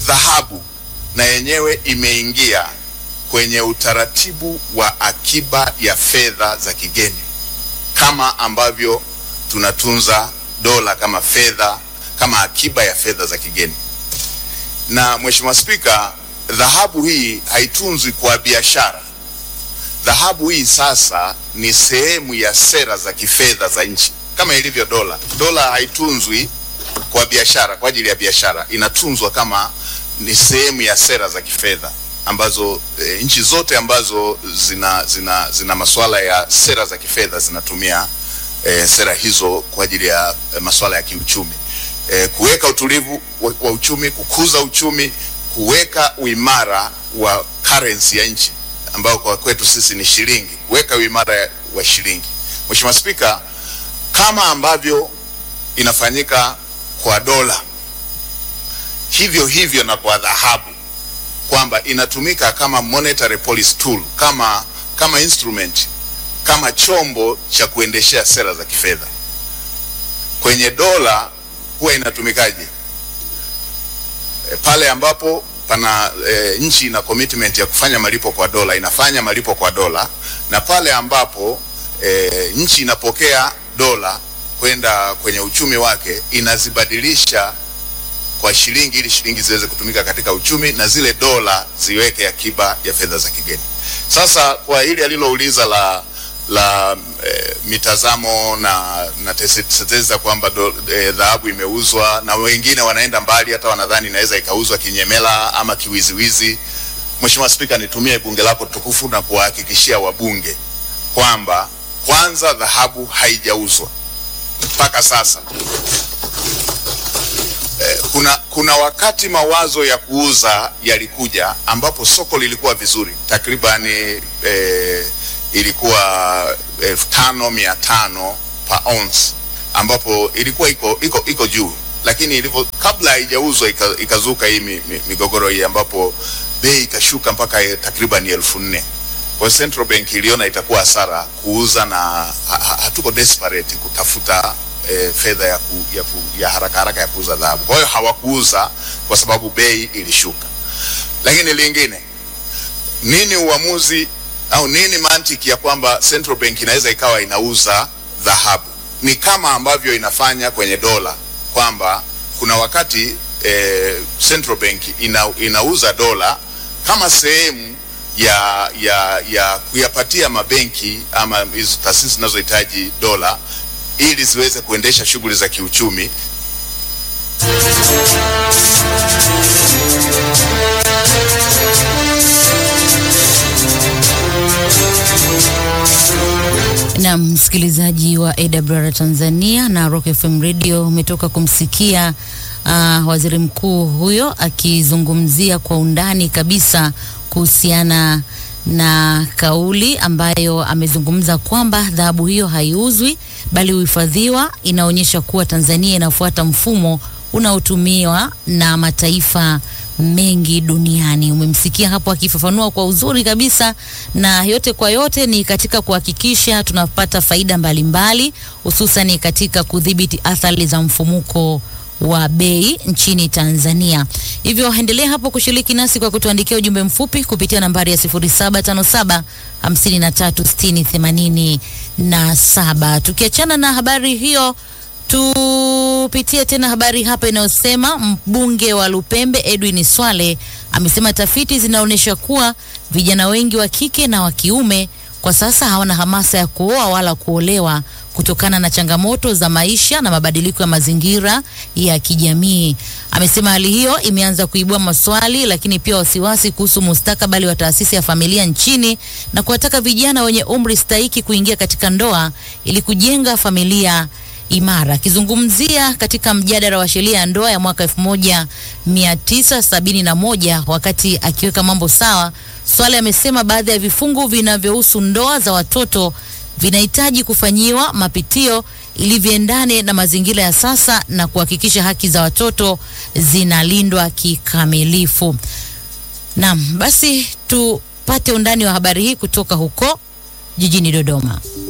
dhahabu na yenyewe imeingia kwenye utaratibu wa akiba ya fedha za kigeni kama ambavyo tunatunza dola kama fedha kama akiba ya fedha za kigeni. Na Mheshimiwa Spika, dhahabu hii haitunzwi kwa biashara. Dhahabu hii sasa ni sehemu ya sera za kifedha za nchi kama ilivyo dola. Dola haitunzwi kwa biashara, kwa ajili ya biashara, inatunzwa kama ni sehemu ya sera za kifedha ambazo e, nchi zote ambazo zina, zina, zina masuala ya sera za kifedha zinatumia e, sera hizo kwa ajili ya e, masuala ya kiuchumi e, kuweka utulivu wa, wa uchumi, kukuza uchumi, kuweka uimara wa currency ya nchi ambao kwa kwetu sisi ni shilingi, kuweka uimara wa shilingi. Mheshimiwa Spika, kama ambavyo inafanyika kwa dola, hivyo hivyo na kwa dhahabu kwamba inatumika kama monetary policy tool, kama kama instrument, kama chombo cha kuendeshea sera za kifedha. Kwenye dola huwa inatumikaje? E, pale ambapo pana e, nchi ina commitment ya kufanya malipo kwa dola inafanya malipo kwa dola, na pale ambapo e, nchi inapokea dola kwenda kwenye uchumi wake inazibadilisha kwa shilingi ili shilingi ziweze kutumika katika uchumi na zile dola ziweke akiba ya fedha za kigeni. Sasa kwa hili alilouliza la la e, mitazamo na na tetezi za kwamba dhahabu e, imeuzwa na wengine wanaenda mbali hata wanadhani inaweza ikauzwa kinyemela ama kiwiziwizi. Mheshimiwa Spika, nitumie bunge lako tukufu na kuwahakikishia wabunge kwamba kwanza dhahabu haijauzwa mpaka sasa. Eh, kuna kuna wakati mawazo ya kuuza yalikuja ambapo soko lilikuwa vizuri takribani eh, ilikuwa elfu tano mia tano per ounce ambapo ilikuwa iko iko iko juu, lakini ilivyo kabla haijauzwa ikazuka hii mi, mi, migogoro hii ambapo bei ikashuka mpaka takriban elfu nne. Kwa Central Bank iliona itakuwa hasara kuuza na ha, hatuko desperate kutafuta E, fedha ya, ku, ya, ku, ya haraka haraka ya kuuza dhahabu. Kwa hiyo hawakuuza kwa sababu bei ilishuka. Lakini lingine, nini uamuzi au nini mantiki ya kwamba Central Bank inaweza ikawa inauza dhahabu? Ni kama ambavyo inafanya kwenye dola kwamba kuna wakati e, Central Bank ina, inauza dola kama sehemu ya, ya, ya kuyapatia mabenki ama hizo taasisi zinazohitaji dola ili ziweze kuendesha shughuli za kiuchumi. Na msikilizaji wa AWR Tanzania na Rock FM Radio umetoka kumsikia uh, waziri mkuu huyo akizungumzia kwa undani kabisa kuhusiana na kauli ambayo amezungumza kwamba dhahabu hiyo haiuzwi bali huhifadhiwa. Inaonyesha kuwa Tanzania inafuata mfumo unaotumiwa na mataifa mengi duniani. Umemsikia hapo akifafanua kwa uzuri kabisa, na yote kwa yote ni katika kuhakikisha tunapata faida mbalimbali, hususan katika kudhibiti athari za mfumuko wa bei nchini Tanzania. Hivyo endelea hapo kushiriki nasi kwa kutuandikia ujumbe mfupi kupitia nambari ya 0757 5360 87. Tukiachana na habari hiyo, tupitie tena habari hapa inayosema mbunge wa Lupembe Edwin Swale amesema tafiti zinaonyesha kuwa vijana wengi wa kike na wa kiume kwa sasa hawana hamasa ya kuoa wala kuolewa kutokana na changamoto za maisha na mabadiliko ya mazingira ya kijamii. Amesema hali hiyo imeanza kuibua maswali, lakini pia wasiwasi kuhusu mustakabali wa taasisi ya familia nchini na kuwataka vijana wenye umri stahiki kuingia katika ndoa ili kujenga familia imara. Akizungumzia katika mjadala wa sheria ya ndoa ya mwaka 1971 wakati akiweka mambo sawa, Swale amesema baadhi ya vifungu vinavyohusu ndoa za watoto vinahitaji kufanyiwa mapitio ili viendane na mazingira ya sasa na kuhakikisha haki za watoto zinalindwa kikamilifu. Naam, basi tupate undani wa habari hii kutoka huko jijini Dodoma.